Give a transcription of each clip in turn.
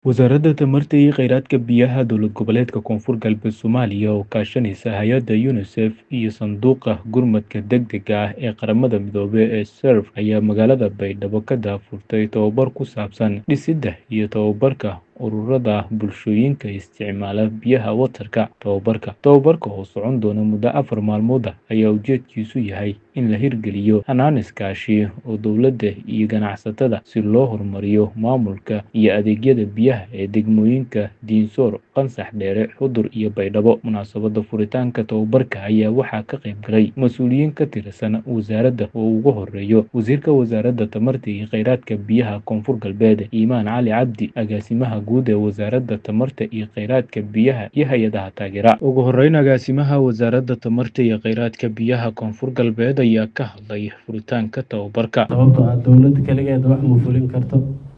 Wasaaradda Tamarta iyo Kheyraadka Biyaha Dowlad Goboleedka Koonfur Galbeed Soomaaliya oo kaashanaysa hay'adda UNICEF iyo Sanduuqa Gurmadka Degdega ah ee Qaramada Midoobay ee SURF ayaa magaalada Baydhabo ka daahfurtay tababar ku saabsan dhisidda iyo tababarka ururada bulshooyinka isticmaala biyaha watarka. Tababarka tababarka oo socon doona muddo afar maalmood ah ayaa ujeedkiisu yahay in la hirgeliyo hannaan iskaashi oo dowladda iyo ganacsatada si loo horumariyo maamulka iyo adeegyada biyaha ee degmooyinka Dinsor, Qansax Dheere, Xudur iyo Baydhabo. Munaasabadda furitaanka tababarka ayaa waxaa ka qayb galay mas'uuliyiin ka tirsan wasaaradda oo ugu horeeya Wasiirka Wasaaradda Tamarta iyo Kheyraadka Biyaha Koonfur Galbeed Imaan Cali Cabdi, Agaasimaha Guud ee Wasaaradda Tamarta iyo Kheyraadka Biyaha iyo hay'adaha taageera. Ugu horeyn, Agaasimaha Wasaaradda Tamarta iyo Kheyraadka Biyaha Koonfur Galbeed ayaa ka hadlay furitaanka tababarka. sababtoo ah dowladda kaligeed wax ma fulin karto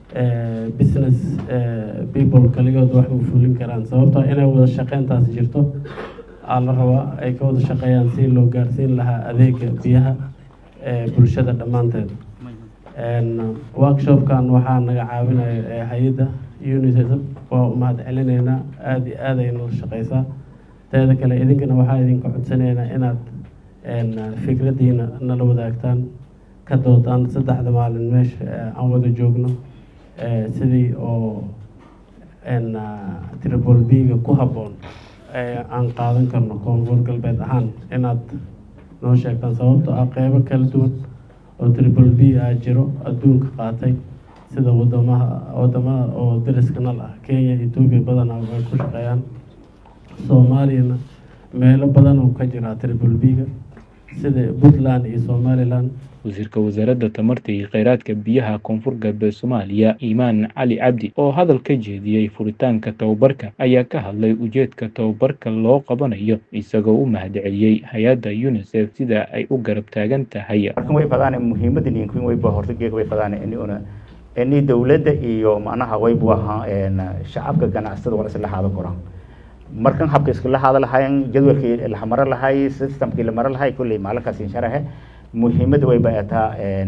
eh, business eh, people kaligood wax ma fulin karaan sababtoo ah inay wada shaqeyntaas jirto aa la rabaa ay ka wada shaqeeyaan si loo gaarsiin lahaa adeega biyaha ee bulshada dhammaanteed En, workshopkan waxaa naga caawinaya eh, hay-adda unicef waa u mahad celinaynaa aada iyo aad ay noo shaqeysaa teeda kale idinkana waxaa idinka codsanaynaa inaad en, fikraddiina nala wadaagtaan ka doodaan saddexda maalin meesha eh, aan wada joogno eh, sidii oo en, triple b-ga ku habboon ee aan qaadan karno koonfur galbeed ahaan inaad noo sheegtaan sababtoo ah qeybo kala duwan oo triple b ah jiro adduunka qaatay sida wadamaha wadamada oo dariska nal ah kenya etoobiya badanaa way ku shaqeeyaan soomaaliyana meelo badan oo ka jira triple b-ga sida puntland iyo somaliland wasiirka wasaaradda tamarta iyo kheyraadka biyaha koonfur galbeed soomaaliya imaan cali cabdi oo hadal ka jeediyey furitaanka tababarka ayaa ka hadlay ujeedka tababarka loo qabanayo isagoo u mahadceliyey hay-adda unicef sida ay u garab taagan tahay markan way fadaan muhiimadda ninkin wayba horta geega way fadaan ini una ini dowladda iyo macnaha waybu ahaa shacabka ganacsatada waa isla haada koraan markan habka iskala haada lahayn jadwalkii la maro lahay systemkii la maro lahay kulley maalinkaas insharahe muhiimadda way baataa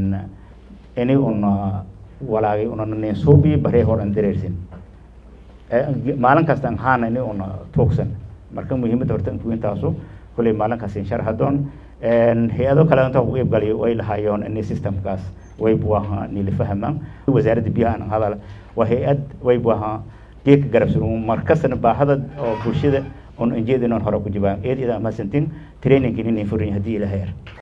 ini una walaagay una ninsuubi baree hor an dareersin maalin kasta an haana ini una tuugsan marka muhiimadda horta inkuintaasu kulley maalinkaas inshar hadoon hay-ado kale inta u iibgalay way lahaayoon ini systemkaas waybu ahaa nilifahamaan wasaaradda biyaha an hadal waa hay-ad waybu ahaa geedka garabsan markastana baahada oo bulshada on anjeedin on hore ku jibaan eed ida amasantin trainingkin inin furin haddii ilaha yar